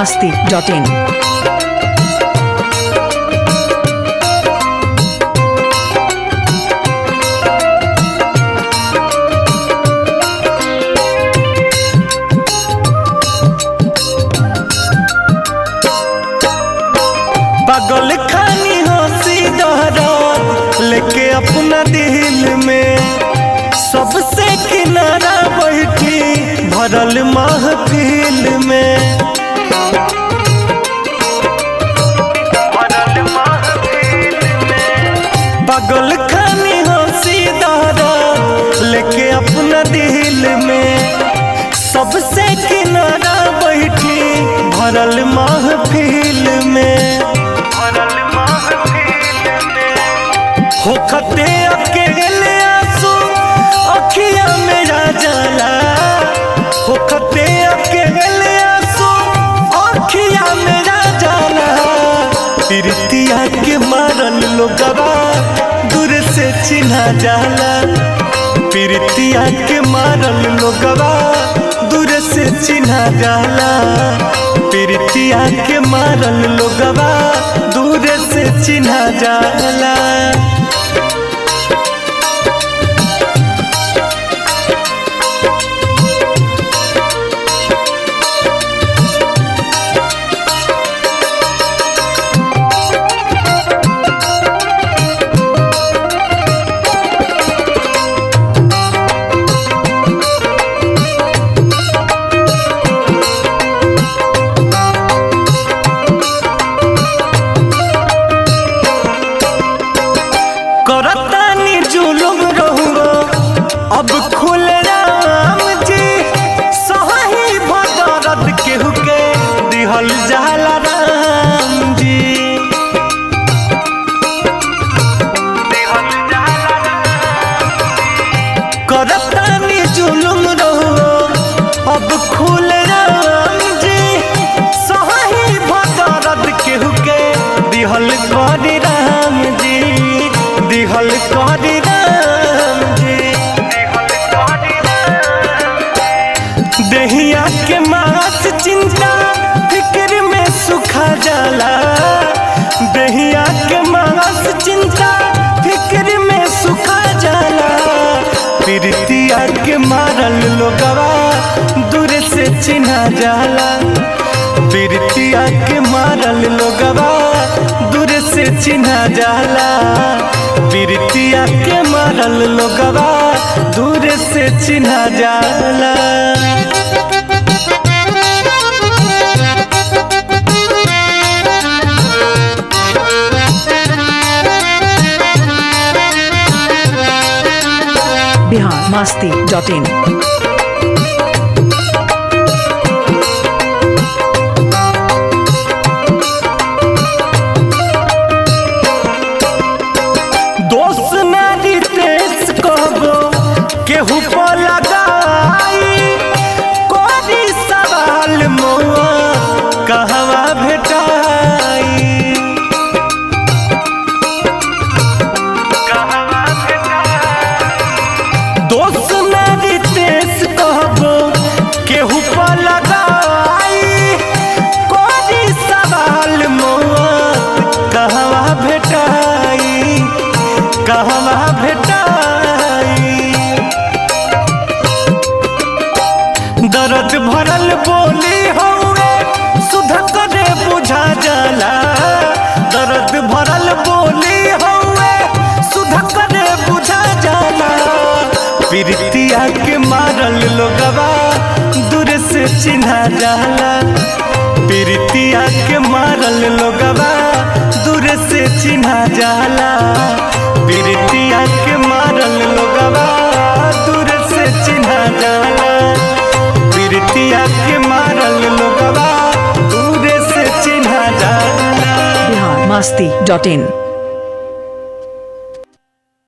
masti.in. पागल खानी हंसी दहरात लेके अपना दिल में सबसे किनारा बैठी भरल महफिल में पागल खानी हंसी दहरात लेके अपना दिल में सबसे किनारा बैठी भरल महफिल में होखते अकेले आंसू अखिया मेरा जाला होखते अकेले आंसू अखिया मेरा जाला प्रीतिया के मारल लोगवा दूर से चिन्हा जाला प्रीतिया के मारल लोगवा दूर से चिन्हा जाला प्रीतिया के मारल लोगवा दूर से चिन्हा जाला करतानी जुलुम रहुआ अब खुल राम जी सही भदरत केहू के दिहल जाला राम जी करतानी जुलुम रहुआ अब खुल राम जी सही भदरत केहू के दिहल करी राम जी दिहल करी राम जी दहिया के मास चिंता फिक्र में सुखा जाला दहिया के मास चिंता फिक्र में सुखा जाला प्रीतिया के मारल लोगवा दूर से चिन्हा जाला प्रीतिया के मारल लोगवा दूर से चिन्हा जाला प्रीतिया के मारल लोगवा दूर से चिन्हा जाला Bihar masti.in. दोस्त नारी तेज कहबो केहू पर लगाई कोरी सवाल मोआ कहवा भेटाई दोस्त नारी तेज कहबो केहू पर लगाई कोरी सवाल मोआ कहवा भेटाई कहवा भेटाई दर्द भरल बोली हौवे सुध करे बुझा जाला दर्द भरल बोली हौवे सुध करे बुझा जाला प्रीतिया के मारल लोगवा दूर से चिन्हा जाला प्रीतिया के मारल लोगवा दूर से चिन्हा जाला प्रीतिया के मारल लोगवा दूर से चिन्हा जाला प्रीतिया के मारल लोगवा दूर से चिन्हा जाला Bihar masti.in.